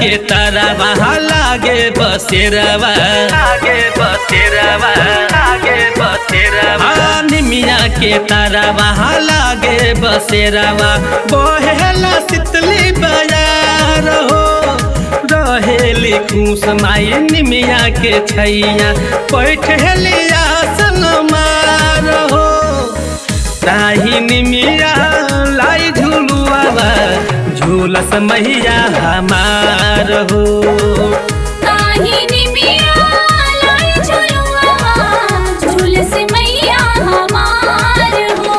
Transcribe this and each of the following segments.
के तरवा लागे बसेरवा लागे बसेरवा लागे बसेरवा निमिया के तरवा लागे बसेरवा बहेला सितली बजार हो रहेली खुश माई निमिया के छैया बैठेली आसन मार हो ताही निमिया लाई झुलुआवा झूलस मैया हमार हो ताहिनी मिया लाई झुलुआ झुलस मैया हमार हो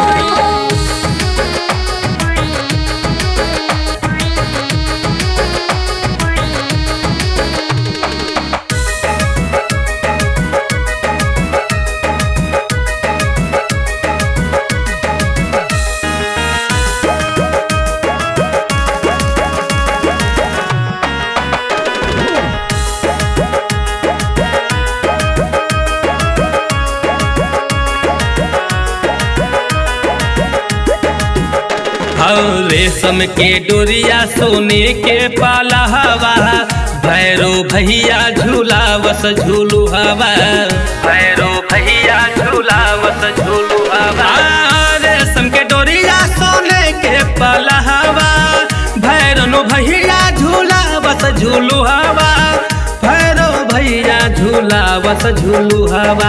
और रेशम के डोरिया सोने के पाला हवा भैरो भैया झूलावस झूलू हवा भैरो भैया झूलावस झूलू हवा रेशम के डोरिया सोने के पाला हवा भैरनो भैया झूलावस झूलू हवा भैरो भैया झूलावस झूलू हवा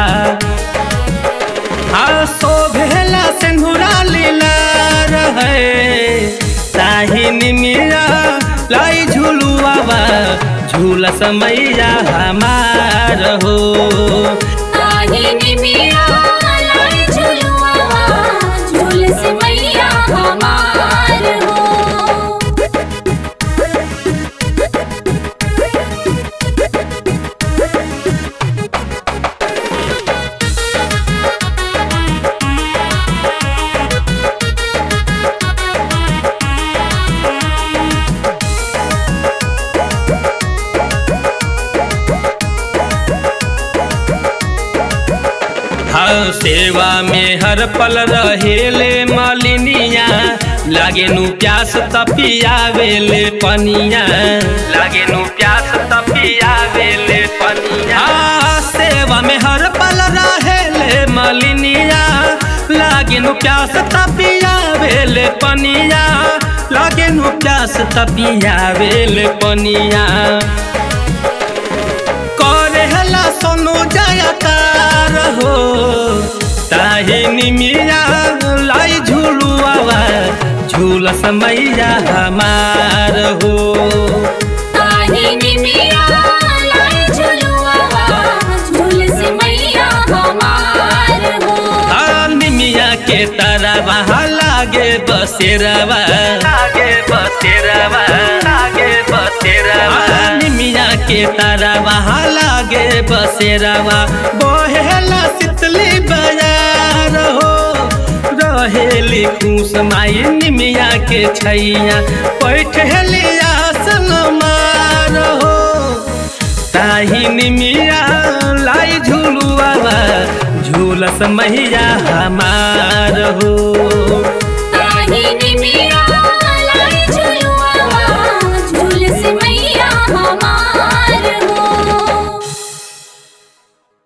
हाँ शोभेला सिंधुरा लीला रहे ताहिनी मिया लाई झुलुआवा झूला समैया हमार हो ताहिनी मिया लाई झुलुआ झुलस मैया हमार हो हाँ सेवा में हर पल रहेले मालिनिया लागे नु प्यास तपियावेले पनिया लागे नु प्यास तपियावेले पनिया हाँ सेवा में हर पल रहेले मालिनिया लागे नु प्यास तपियावेले पनिया लागे नु प्यास तपियावेले पनिया करेला सोनू जयकार हो ताही निमिया लाई झुलुआवा झूल समैया हमार हो ताहिनी मिया लाई झुलुआ झुलस मैया हमार हो आ निमिया के तरवा लागे बसेरवा लागे बसेरवा लागे बसेरवा निमिया के तरवा लागे बसेरवा बहेला सितली बजार हो रहेली खुश माई निमिया के छैया बैठेली आसन मार हो ताही निमिया लाई झुलुआवा झूलस मैया हमार हो